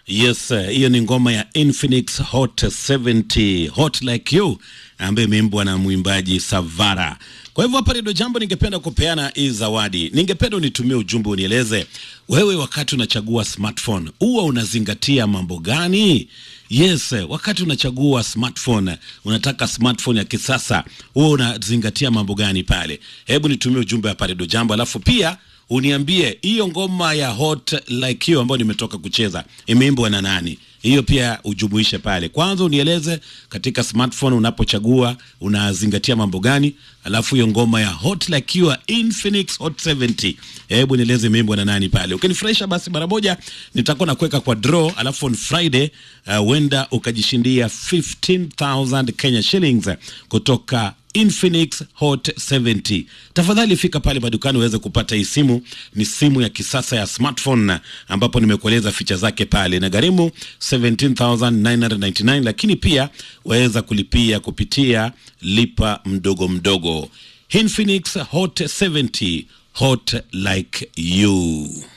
Yes, eh, hiyo ni ngoma ya Infinix Hot 70 Hot Like You ambayo imeimbwa na mwimbaji Savara. Kwa hivyo hapa ndio jambo ningependa kupeana hii zawadi. Ningependa unitumie ujumbe unieleze wewe wakati unachagua smartphone huwa unazingatia mambo gani? Yes, eh, wakati unachagua smartphone, unataka smartphone ya kisasa, huwa unazingatia mambo gani pale? Hebu nitumie ujumbe hapa ndio jambo, alafu pia uniambie hiyo ngoma ya Hot Like You ambayo nimetoka kucheza imeimbwa na nani? Hiyo pia ujumuishe pale. Kwanza unieleze katika smartphone unapochagua unazingatia mambo gani, alafu hiyo ngoma ya Hot Like You ya Infinix Hot 70, hebu nieleze imeimbwa na nani pale. Ukinifurahisha basi mara moja nitakuwa nakuweka kwa draw, alafu on Friday huenda uh, ukajishindia 15000 Kenya shillings kutoka Infinix Hot 70. Tafadhali fika pale madukani uweze kupata hii simu. Ni simu ya kisasa ya smartphone ambapo nimekueleza ficha zake pale, na gharimu 17999 lakini pia waweza kulipia kupitia lipa mdogo mdogo. Infinix Hot 70, hot like you.